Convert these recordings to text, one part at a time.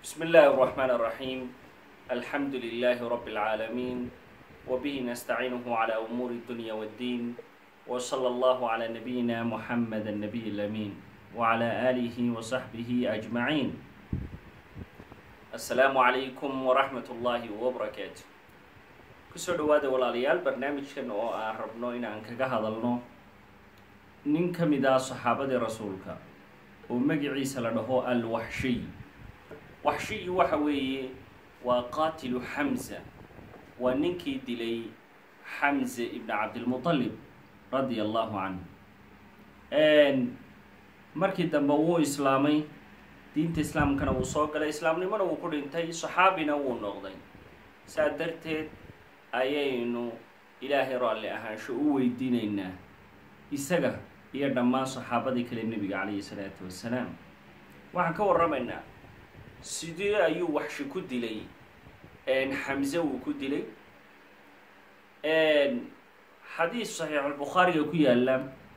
بسم الله الرحمن الرحيم الحمد لله رب العالمين وبه نستعينه على أمور الدنيا والدين وصلى الله على نبينا محمد النبي الأمين وعلى آله وصحبه أجمعين السلام عليكم ورحمة الله وبركاته kusoo dhawaada walaalayaal barnaamijkan oo aan rabno inaan kaga hadalno nin ka mid ah saxaabadii rasuulka oo magaciisa la dhaho alwaxshiy waxshiyi waxa weeye waa qaatilu xamza waa ninkii dilay xamze ibn cabdilmutalib radia allahu canhu markii dambe wuu islaamay diinta islaamkana wuu soo galay islaamnimona wuu ku dhintay saxaabina wuu noqday saa darteed ayaynu ilaahay raalli ahaansho u weydiinaynaa isaga iyo dhammaan saxaabadii kale nebiga calayhi salaatu wassalaam waxaan ka warramaynaa sidee ayuu waxshi ku dilay xamse wuu ku dilay xadiis saxiixulbukhaariga ku yaalla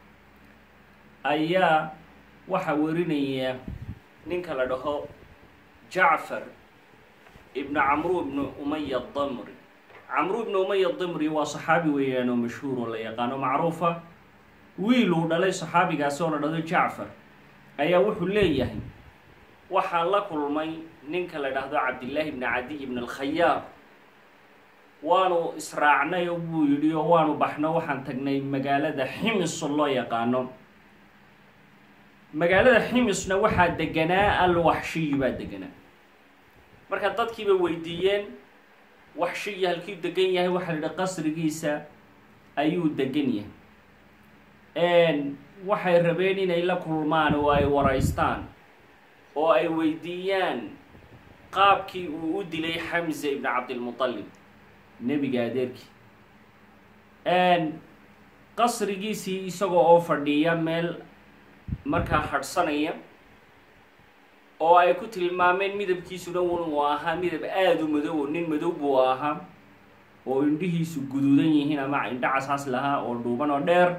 ayaa waxaa werinaya ninka la dhaho jacfar ibnu camru ibnu umaya damri camru ibnu umaya dimri waa saxaabi weeyaan oo mashhuur oo la yaqaano macruufa wiil uu dhalay saxaabigaasi oo la dhado jacfar ayaa wuxuu leeyahay waxaan la kulmay ninka la dhahdo cabdillaahi ibni cadiy ibn alkhayaar waanu israacnay oo buu yidhi oo waanu baxno waxaan tagnay magaalada ximis oo loo yaqaano magaalada ximisna waxaa deganaa alwaxshiyi baa deganaa marka dadkiiba weydiiyeen waxshiyi halkii degan yahay waxaa la yidhi qasrigiisa ayuu degan yahay waxay rabeen inay la kulmaan oo ay waraystaan oo ay weydiiyaan qaabkii uu u dilay xamze ibn cabdilmutalib nebiga adeerkii qasrigiisii isagoo oo fadhiya meel markaa hadhsanaya oo ay ku tilmaameen midabkiisuna uu ahaa midab aada u madow oo nin madow buu ahaa oo indhihiisu guduudan yihiin ama indho casaas lahaa oo dhuuban oo dheer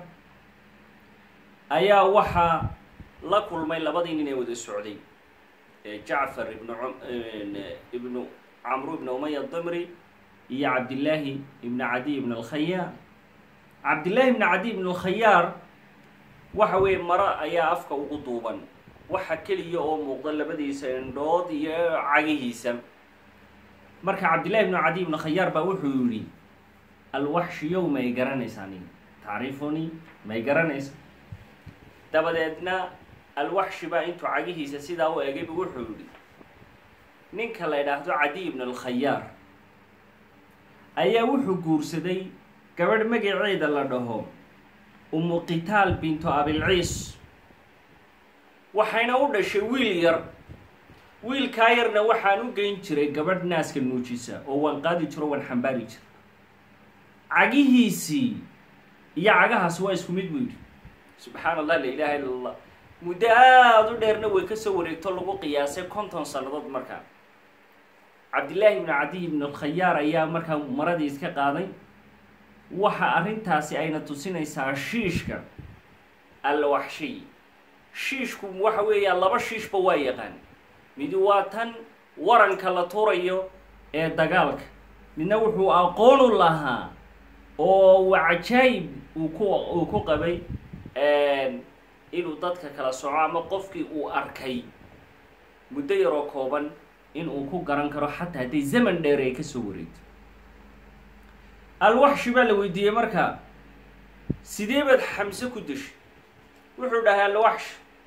ayaa waxaa la kulmay labadii nin ee wada socday jacfar ibnu ibnu camru ibnu umaya dimri iyo cabdillaahi ibnu cadiy ibn alkhayaar cabdillaahi ibnu cadiy ibn alkhayaar waxa weeye maro ayaa afka ugu duuban waxa keliya oo muuqda labadiisa indhood iyo cagihiisa marka cabdillahi ibnu cadiy ibn khayaar baa wuxuu yidhi alwaxshiyow may garanaysaa nin tacriifuni may garanaysa dabadeedna alwaxshi baa intuu cagihiisa sidaa u egayba wuxuu yidhi ninka la ydhaahdo cadiy ibn alkhayaar ayaa wuxuu guursaday gabadh magaceeda la dhaho umu qitaal bintu abilciis waxayna u dhashay wiil yar wiilkaa yarna waxaan u geyn jiray gabadh naaska nuujisa oo waan qaadi jiro waan xambaari jira cagihiisii iyo cagahaasi waa isku mid buu yidhi subxaan allah la ilaha illa allah muddo aada u dheerna way kasoo wareegto lagu qiyaasay konton sannadood markaa cabdillaahi ibnu cadiy ibn alkhayaar ayaa markaa maradii iska qaaday waxa arrintaasi ayna tusinaysaa shiishka alwaxshiy shiishku waxa weeyaa laba shiishba waa yaqaan midi waa tan waranka la turayo ee dagaalka midna wuxuu aqoonu lahaa oo uu cajaayib uu ku uu ku qabay inuu dadka kala soco ama qofkii uu arkay muddo yaroo kooban inuu ku garan karo xataa hadday zaman dheer ay kasoo wareegto alwaxshi baa la weydiiyey markaa sidee baad xamse ku dishay wuxuu dhahay alwaxsh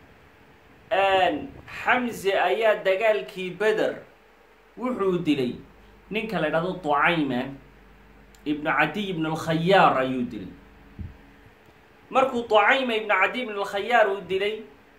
xamse ayaa dagaalkii beder wuxuu dilay ninka la dhahdo ducayma ibnu cadiy ibn alkhayaar ayuu dilay markuu ducayma ibnu cadiy ibn alkhayaar uu dilay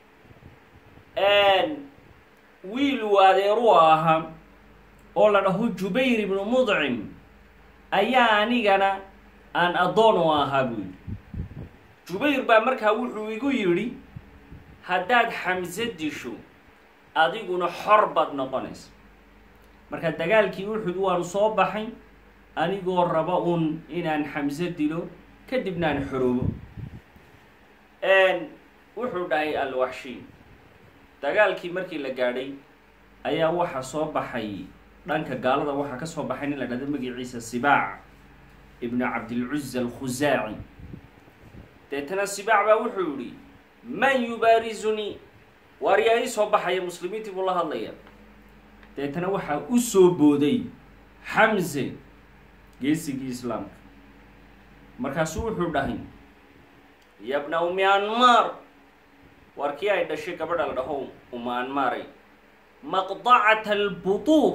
wiil uu adeeru ahaa oo la dhaho jubayr ibnu mudcim ayaa anigana aan addoon u ahaa buu yidhi jubayr baa markaa wuxuu igu yidhi haddaad xamse disho adiguna xor baad noqonaysa marka dagaalkii uxud waanu soo baxay anigoo raba un inaan xamse dilo kadibna aan xoroobo wuxuu dhahay alwaxshi dagaalkii markii la gaadhay ayaa waxaa soo baxay dhanka gaalada waxaa ka soo baxay nin la dhahdo magaciisa sibaac ibnu cabdilcuza alkhusaaci deetana sibaac baa wuxuu yihi man yubaarizunii waar yaa ii soo baxaya muslimiintii buu la hadlaya deetana waxaa u soo booday xamse geesigii islaamka markaasuu wuxuu dhahay yabna umi anmaar waar kii ay dhashay gabadha la dhaho uma anmaaray maqdacata albutuur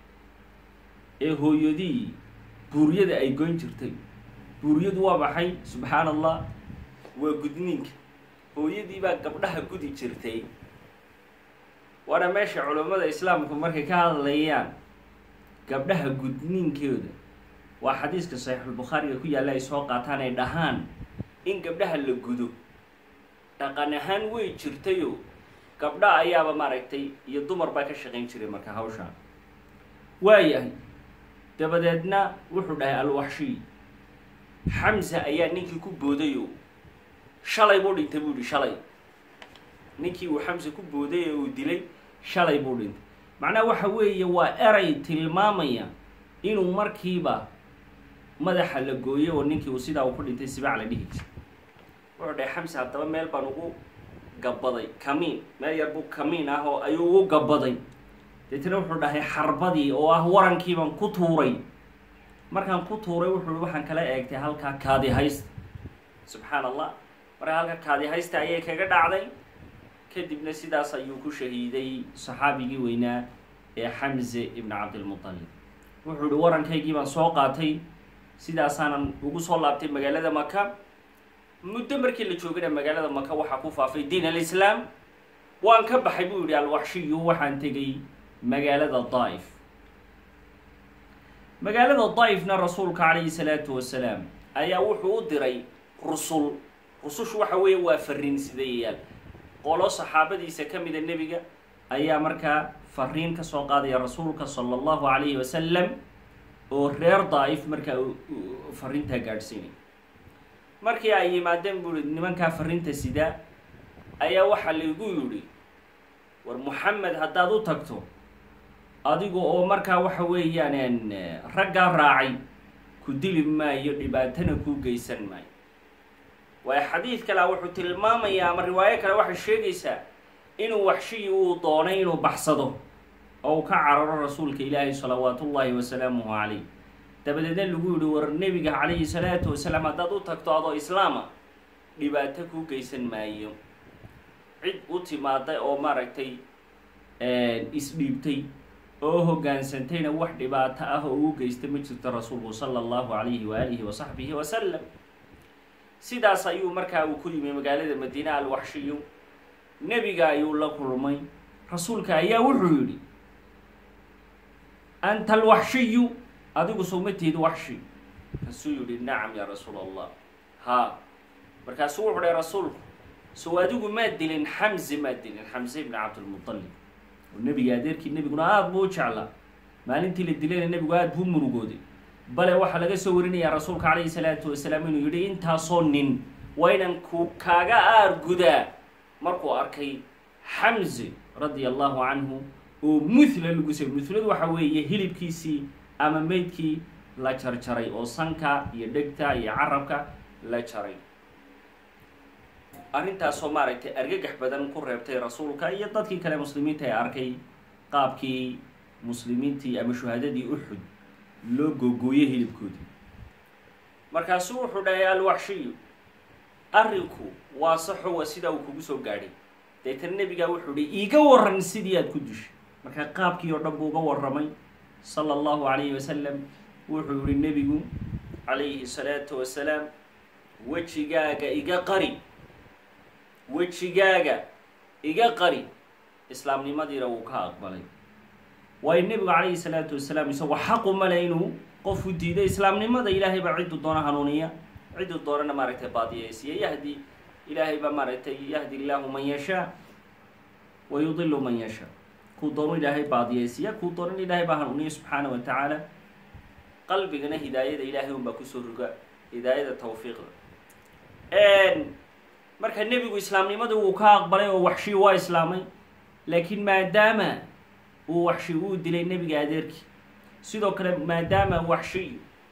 ee hooyadii buuryada ay goyn jirtay buuryadu waa maxay subxaan allah waa gudniinka hooyadii baa gabdhaha gudi jirtay waana meesha culammada islaamku markay ka hadlayaan gabdhaha gudniinkooda waa xadiiska saxiixulbukhaariga ku yaalla ay soo qaataan ay dhahaan in gabdhaha la gudo dhaqan ahaan way jirtayo gabdha ayaaba maaragtay iyo dumar baa ka shaqayn jiray marka hawshaan waayahay dabadeedna wuxuu dhahay alwaxshiy xamsa ayaa ninkii ku boodayo shalay buu dhintay buu yihi shalay ninkii uu xamse ku booday ee uu dilay shalay buu dhintay macnaha waxa weeye waa eray tilmaamaya inuu markiiba madaxa la gooyo oo ninkii uu sidaa uu ku dhintay sibaac la dhihi jir wuxuu dhahay xamse haddaba meel baan ugu gabaday kamiin meel yar buu kamiin ah oo ayuu ugu gabaday deetana wuxuu dhahay xarbadii oo ah warankiibaan ku tuuray markaan ku tuuray wuxuu i waxaan kala eegtay halkaa kaadi haysta subxaan allah markaa halka kaadi haysta ayay kaga dhacday kadibna sidaas ayuu ku shahiiday saxaabigii weynaa ee xamse ibn cabdilmutalib wuxuu ihi warankaygii baan soo qaatay sidaasaanan ugu soo laabtay magaalada maka muddo markii la joogana magaalada maka waxaa ku faafay diin alislaam waan ka baxay buu yihi alwaxshiyu waxaan tegay magaalada daa'if magaalada daa'ifna rasuulka calayhi salaatu wasalaam ayaa wuxuu u diray rusul rusushu waxa weeye waa fariin sidayayaal qolo saxaabadiisa ka mida nebiga ayaa markaa fariin ka soo qaadaya rasuulka sala allahu calayhi wasalam oo reer daa'if markaa fariintaa gaadhsiinay markii ay yimaadeen buuri nimankaa fariinta sidaa ayaa waxaa laigu yidhi war moxamed haddaad u tagto adiga oo markaa waxa weeyaan raggaa raacay ku dili maayo dhibaatana kuu geysan maayo waayo xadiid kalea wuxuu tilmaamayaa ama riwaayo kale waxay sheegaysaa inuu waxshiyi uu doonay inuu baxsado oo uu ka cararo rasuulka ilaahi salawaatu ullaahi wasalaamuhu calayh dabadeedna lagu yihi war nebiga calayhi salaatu wasalaam haddaad u tagto adoo islaama dhibaato kuu geysan maayo cid u timaada oo maaragtay isdhiibtay oo hoggaansantayna wax dhibaato ah oo ugu geysta ma jirto rasuulku sala allahu calayhi waalihi wa saxbihi wasalam sidaas ayuu markaa uu ku yimi magaalada madiine alwaxshiyu nebiga ayuu la kulmay rasuulka ayaa wuxuu yidhi anta alwaxshiyu adigu sowmateed waxshi markaasuu yihi nacam yaa rasuul allah haa markaasuu wuxuu dhahay rasuulku sow adigu maad dilin xamze maad dilin xamze ibni cabdilmutalib oo nebiga adeerkii nebiguna aada buu u jeclaa maalintii la dilayna nebigu aada buu murugooday bale waxaa laga soo warinayaa rasuulka calayhi salaatu wasalaam inuu yidhi intaasoo nin waa inan ku kaaga aar gudaa markuu arkay xamze radia allahu canhu oo muthla lagu say muhladu waxa weeye hilibkiisii ama meydkii la jarjaray oo sanka iyo dhegta iyo carabka la jaray arrintaasoo maaragtay argagax badan ku reebtay rasuulka iyo dadkii kale muslimiinta ee arkay qaabkii muslimiintii ama shuhadadii uxud loo googooyey hilibkoodii markaasuu wuxuu dhahay alwaxshiyu arrinku waa saxowa sidaa uu kugu soo gaadhay deetana nebigaa wuxuu hi iiga waran sidii aad ku dishay markaa qaabkii oo dhan buu uga warramay sala allahu calayhi wasalam wuxuu yihi nebigu calayhi salaatu wasalaam wejigaaga iga qari wejigaaga iga qari islaamnimadiina wuu ka aqbalay waayo nebigu calayhi salaatu wasalaam isagoo xaqu male inuu qofku diiday islaamnimada ilaahay baa cidduu doono hanuuniya cidduu doonana maaragtay baadiyaysiya yahdi ilaahay baa maaragtay yahdi illaahu man yashaa wa yudilu man yashaa kuu doonu ilaahay baadiyaysiya kuu doonan ilaahay baa hanuuniya subxaana wa tacaala qalbigana hidaayada ilaahay unbaa kusoo roga hidaayada tawfiiqda marka nebigu islaamnimada wuu ka aqbalay oo waxshii waa islaamay laakiin maadaama uu waxshi uu dilay nebiga adeerkii sidoo kale maadaama waxshi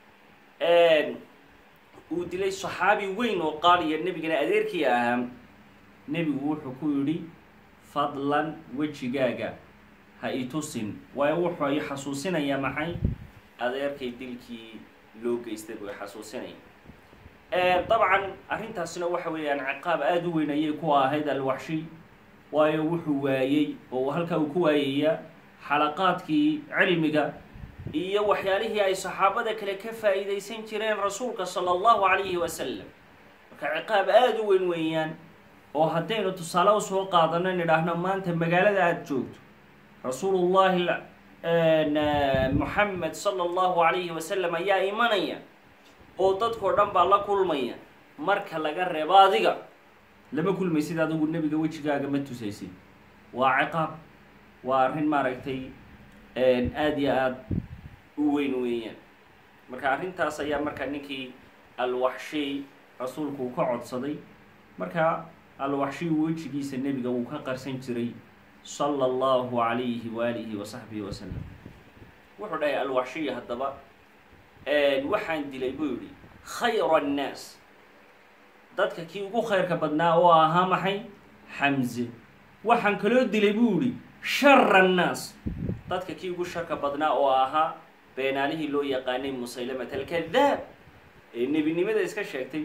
uu dilay saxaabi weyn oo qaaliya nebigana adeerkii ahaa nebigu wuxuu ku yidhi fadlan wejigaaga ha itusin waayo wuxuu ay xasuusinayaa maxay adeerkay dilkii loo geystay buu xasuusinaya dabcan arrintaasina waxa weeyaan ciqaab aada u weyn ayay ku ahayd alwaxshi waayo wuxuu waayey oo halkaa uu ku waayayaa xalaqaadkii cilmiga iyo waxyaalihii ay saxaabada kale ka faa'iidaysan jireen rasuulka sala allahu calayhi wasalam marka ciqaab aada u weyn weeyaan oo haddaynu tusaale usoo qaadano nidhaahno maanta magaalada aada joogto rasuulullahi moxamed sala allahu calayhi wasalam ayaa imanaya oo dadkao dhan baa la kulmaya marka laga reebo adiga lama kulmaysid adigu nebiga wejigaaga ma tusaysid waa ciqaab waa arrin maaragtay aada iyo aada u weyn weeyaan marka arrintaas ayaa marka ninkii alwaxshiy rasuulku uu ka codsaday marka alwaxshiy wejigiisa nebiga wuu ka qarsan jiray sala allahu calayhi waalihi wa saxbihi wasalam wuxuu dhahay alwaxshiy haddaba waxaan dilay buu yihi khayra annaas dadka kii ugu khayrka badnaa oo ahaa maxay xamze waxaan kaloo dilay buu yihi shara annaas dadka kii ugu sharka badnaa oo ahaa beenaalihii loo yaqaanay musaylamat alkadaab ee nebinimada iska sheegtay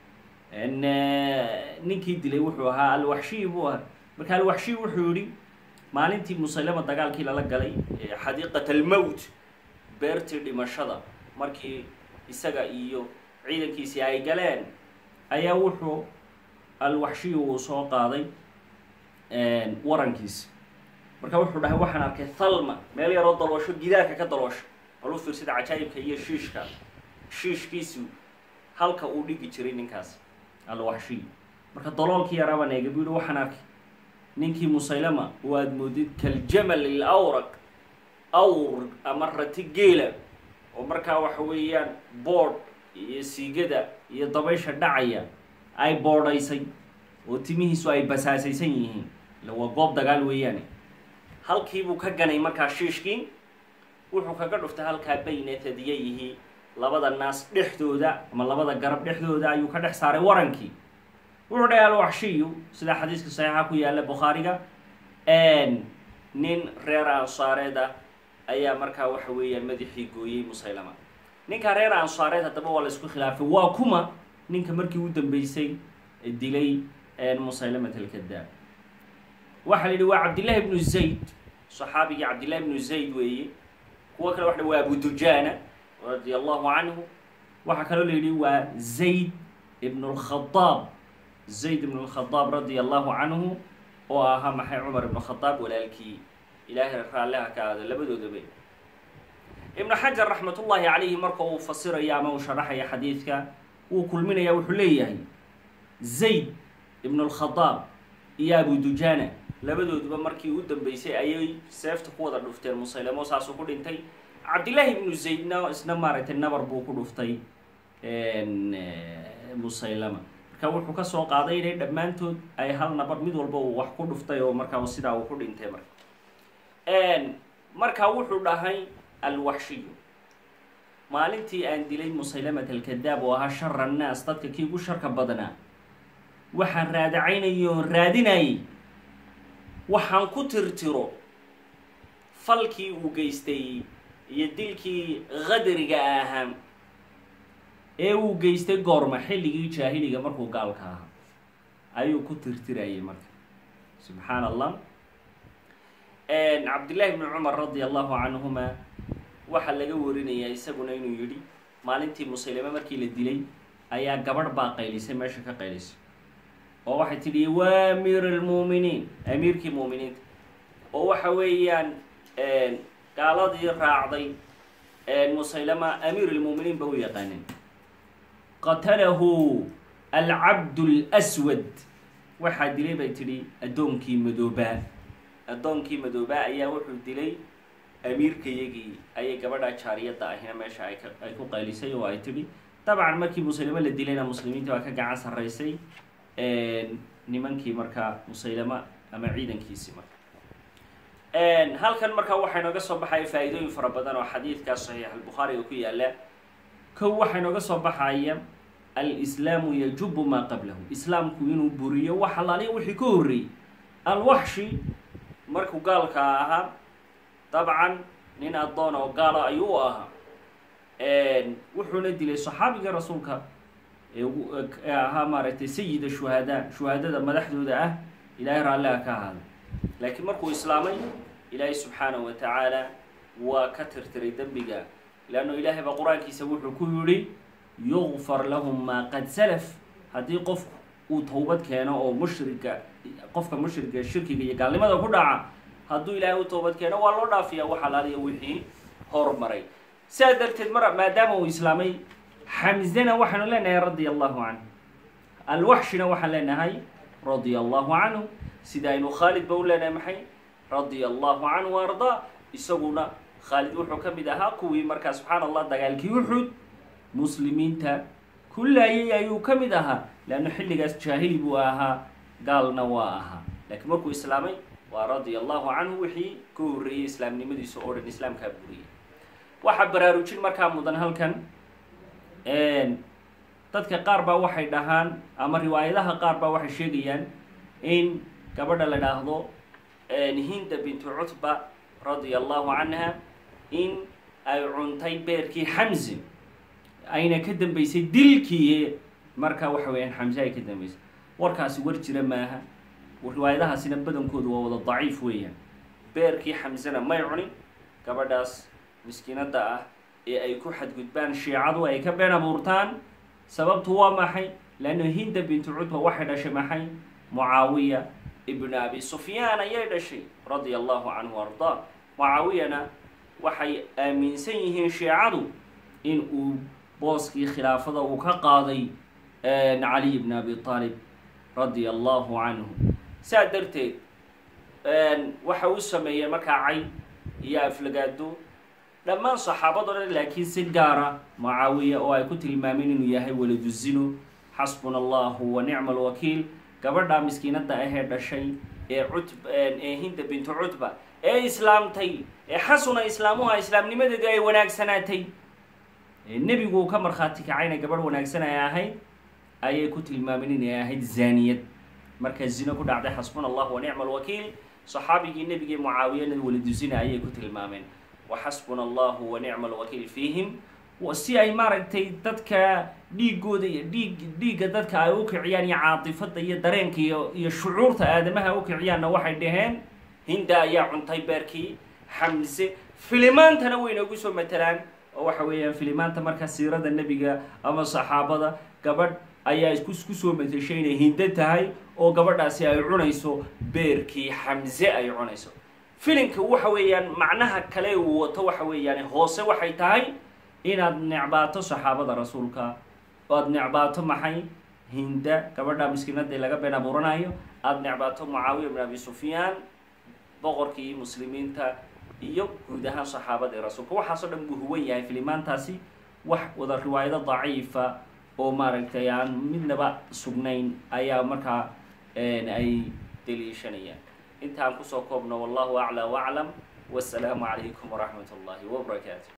ninkii dilay wuxuu ahaa alwaxshiy buu ahaa marka alwaxshiy wuxuu yihi maalintii musaylama dagaalkii lala galay xadiiqat almowt beertii dhimashada markii isaga iyo ciidankiisii ay galeen ayaa wuxuu alwaxshiy uu soo qaaday warankiisi marka wuxuu dhahay waxaan arkay thalma meel yaroo daloosho gidaarka ka daloosho bal u fiirsada cajaa'ibka iyo shiishka shiishkiisu halka uu dhigi jiray ninkaas alwaxshiy marka daloolkii yaraabaan eega buu yihi waxaan arkay ninkii musaylama oo aada moodid kaljamal ilawraq awr ama rati geela oo markaa waxa weeyaan boodh iyo siigada iyo dabaysha dhacaya ay boodhaysay oo timihiisu ay basaasaysan yihiin ila waa goob dagaal weeyaane halkiibuu ka ganay markaa shiishkii wuxuu kaga dhuftay halkaa bayna tadiyayhi labada naas dhexdooda ama labada garab dhexdooda ayuu ka dhex saaray warankii wuxuu dhahay alwaxshiyu sida xadiiska saxiixa ku yaalla bukhaariga nin reer ansaareed ah ayaa markaa waxa weeyaan madaxii gooyey musaylama ninkaa reer ansaareed haddaba waa la isku khilaafay waa kuma ninka markii u dambeysay dilay musaylamat alkadaab waxaa la yidhi waa cabdillahi ibnu zayd saxaabigii cabdillahi ibnu zayd weeye kuwo kale waxa waa abu dujaana radia allahu canhu waxaa kaloo la yidhi waa zayd ibn lkhadaab zayd ibn lkhadaab radia allahu canhu oo ahaa maxay cumar ibnu khadaab walaalkii ilaahay raalliha ka aado labadoodaba ibnu xajar raxmat ullaahi calayhi marka uu fasirayo ama uu sharaxaya xadiidka wuu kulminaya wuxuu leeyahay zayd ibn lkhadaab iyo abu dujaana labadooduba markii u dambeysay ayay seefta ku wada dhufteen musaylamo saasuu ku dhintay cabdillaahi ibnu zaydna isna maaragtay nabar buu ku dhuftay musaylama marka wuxuu kasoo qaaday inay dhammaantood ay hal nabar mid walba uu wax ku dhuftay oo markaa sidaa uu ku dhintay marka markaa wuxuu dhahay alwaxshiyu maalintii aan dilay musaylamat alkadaab oo ahaa shara annaas dadka kii ugu sharka badnaa waxaan raadacaynayay oon raadinayay waxaan ku tirtiro falkii uu geystay iyo dilkii qadriga ahaa ee uu geystay goorma xilligii jaahiliga markuu gaalka ahaa ayuu ku tirtirayay marka subxaan allah cabdillahi bni cumar radia allahu canhuma waxaa laga warinayaa isaguna inuu yidhi maalintii musaylame markii la dilay ayaa gabadh baa qaylisay meesha ka qaylisay oo waxay tidhi waa amiir almuuminiin amiirkii muuminiinta oo waxa weeyaan gaaladii raacday musaylama amiir almuuminiin ba u yaqaaneen qatalahu alcabd lswad waxaa dilay bay tidhi addoonkii madoobaa addoonkii madoobaa ayaa wuxuu dilay amiirkayagii ayay gabadha jaariyadda ahina meesha ay ka ay ku qaylisay oo ay tidhi dabcan markii musaylamo la dilayna muslimiinta waa ka gacan sarraysay nimankii markaa musaylama ama ciidankiisii marka halkan markaa waxaa inooga soo baxaya faa-iidooyin fara badan oo xadiidkaa saxiix albukhaariga ku yaala kow waxaa inooga soo baxaya alislaamu yajubu maa qablahu islaamku inuu buriyo wax alaaliya wixii ka horreeyey alwaxshi markuu gaalka ahaa dabcan nin addoon oo gaala ayuu u ahaa wuxuuna dilay saxaabiga rasuulka ee ahaa maaragtay sayida shuhadaa shuhadada madaxdooda ah ilaahay raalliha ka ahaada laakiin markuu islaamay ilaahay subxaanahu wa tacaala waa ka tirtiray dembiga leanno ilaahay baa qur-aankiisa wuxuu ku yidhi yugfar lahum maa qad salaf haddii qofku uu towbad keeno oo mushrika qofka mushrika shirkiga iyo gaalnimada ku dhaca hadduu ilaahay u toobad keeno waa loo dhaafiya wax alaaliya wixii hormaray sidaa darteed mar maadaama uu islaamay xamzana waxaanu leenahay radia allahu canhu alwaxshina waxaan leenahay radia allahu canhu sida aynu khaalid ba u leenahay maxay radia allahu canhu ardaa isaguna khaalid wuxuu ka mid ahaa kuwii markaa subxaan allah dagaalkii uxud muslimiinta kullaayay ayuu ka mid ahaa leanna xilligaas jaahili buu ahaa gaalna waa ahaa laakiin markuu islaamay waa radia allahu canhu wixii ka horreeyey islaamnimadiisa oo dhan islaamkaa buriyay waxaa baraarujin markaa mudan halkan dadka qaar baa waxay dhahaan ama riwaayadaha qaar baa waxay sheegayaan in gabadha la dhaahdo hinda bintu cutba radia allahu canha in ay cuntay beerkii xamsi ayna ka dambeysay dilkii marka waxa weeyaan xamse ay ka dambeysay warkaasi war jira maaha riwaayadahaasina badankoodu waa wada daciif weeyaan beerkii xamsena may cunin gabadhaas miskiinadda ah ee ay ku xadgudbaan shiicadu ay ka been abuurtaan sababtu waa maxay leanna hinda bintu cutba waxay dhashay maxay mucaawiya ibnu abi sufyaan ayay dhashay radia allahu canhu ardaa mucaawiyana waxay aaminsan yihiin shiicadu in uu booskii khilaafada uu ka qaaday caliy bn abi aalib radia allahu canhu saa darteed waxa uu sameeyey markaa cay iyo aflagaado dhammaan saxaabado dhan laakiin si gaara mucaawiya oo ay ku tilmaameen inuu yahay waladu zino xasbuna allahu wa nicma alwakiil gabadha miskiinada ahee dhashay ee cutb ee hinda bintu cutba ee islaamtay ee xasuna islaamuha islaamnimadeedu ay wanaagsanaatay nebigu uu ka markhaati kacayna gabadh wanaagsan ay ahayd ayay ku tilmaameen inay ahayd zaaniyad markaa zino ku dhacday xasbuna allahu wa nicma alwakiil saxaabigii nebigii mucaawiyana waladu zina ayay ku tilmaameen waxasbuna allahu wa nicma alwakiil fiihim si ay maaragtay dadka dhiigooda iyo dhiig dhiigga dadka ay u kiciyaan iyo caatifada iyo dareenka iyo iyo shucuurta aadamaha u kiciyaanna waxay dhaheen hinda ayaa cuntay beerkii xamse filimaantana way noogu soo matalaan oo waxa weeyaan filimaanta markaa siirada nebiga ama saxaabada gabadh ayaa isku kusoo matashay inay hindo tahay oo gabadhaasi ay cunayso beerkii xamse ay cunayso filimka waxa weeyaan macnaha kale uu wato waxa weeyaan hoose waxay tahay inaad necbaato saxaabada rasuulka oad necbaato maxay hinda gabadha miskiinadii laga been abuuranayo aada necbaato mucaawiya bin abi sufyaan boqorkii muslimiinta iyo guud ahaan saxaabadii rasuulka waxaasoo dhan buu huwan yahay filimaantaasi wax wada riwaayado daciifa oo maaragtay aan midnaba sugnayn ayaa markaa ay daliishanayaan intaan kusoo koobno wallahu aclى waclam wasalaamu calaykum waraxmat اllahi wbarakaatu